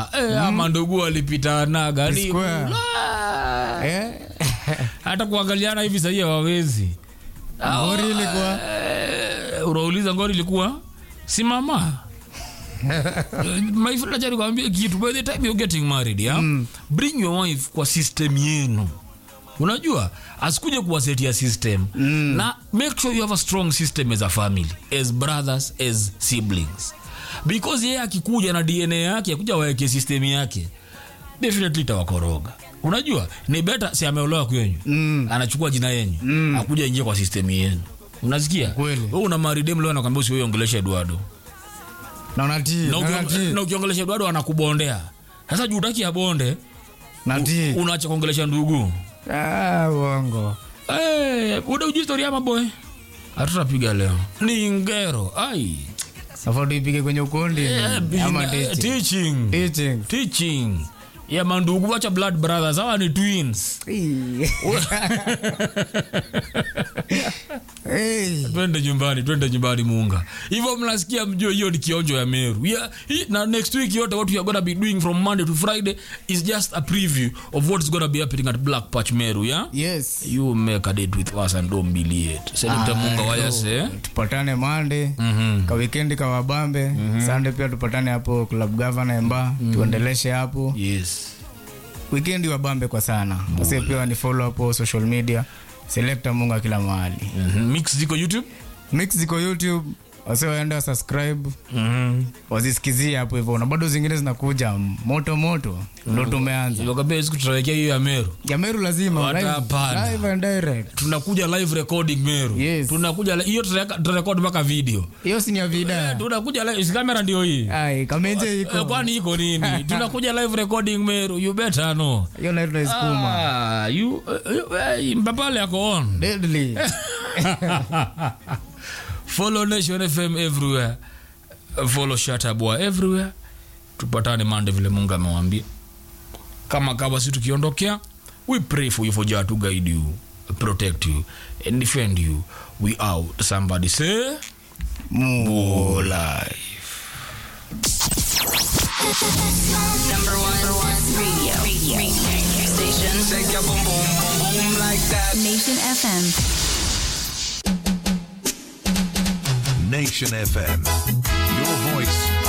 ah, eh, ama ndugu walipitanaga ni Square. Ah, Eh? hata kuangaliana hivi sahii hawawezi Ngori ilikuwa Eh, unauliza ngori ilikuwa simama my friend acha nikwambie kitu by the time you're getting married yeah? bring your wife kwa system yenu unajua asikuje kuwasetia system mm. na make sure you have a strong system as a family as brothers as siblings because yeye akikuja na dna yake akuja waeke system yake definitely itawakoroga unajua ni beta si ameolewa kwenyu mm. anachukua jina yenyu mm. akuja ingia kwa system yenu unasikia Kweli. wewe una maridem leo anakwambia usiweongelesha Eduardo na unatii na na ukiong- unatii na ukiongelesha Eduardo anakubondea sasa juu utaki abonde natii unaacha kuongelesha ndugu ah uongo Eh, uda uji story ama boy hatutapiga leo ni ngero ai sasa tuipige kwenye ukundi Eh, ama eh, teaching teaching teaching teaching ya mandugu wacha blood brothers hawa ni twins hey. twende nyumbani twende nyumbani muunga hivyo mnasikia mjue hiyo ni kionjo ya meru yeah, hii- na next week yote what we are gonna be doing from monday to friday is just a preview of what is gonna be happening at black patch meru yeah yes you make a date with us and don't be late selekta munga wayase tupatane mande Mhm. ka wikendi ka wabambe sande pia tupatane hapo club governor emba tuendeleshe hapo yes wikendi wabambe kwa sana wase pia ni follow hapo social media selecta munga kila mahali Mhm. mix ziko youtube mix ziko youtube wase waenda subscribe wazisikizie hapo hivyo na bado zingine zinakuja moto moto ndo tumeanza wakambia siku tutawekea hiyo ya meru jameru lazima live, Watapanda. live and direct tunakuja live recording meru Yes. tunakuja li- hiyo tutaweka- tutarekod mpaka video hiyo si ni ya vida tunakuja live si kamera ndio hii ai kamenje Eh, iko kwani iko nini tunakuja live recording meru you better know hiyo nayo tunaisukuma ah, you, uh, uh, mbapale ako on deadly follow nation fm everywhere follow shatabwa everywhere tupatane mande vile mungu amewambia kama kawa si tukiondokea we pray for you for jah to guide you protect you and defend you we out somebody say more life Number one, number one radio. radio. radio. Station. Shake your boom boom boom boom like that. Nation FM. Nation FM. Your voice,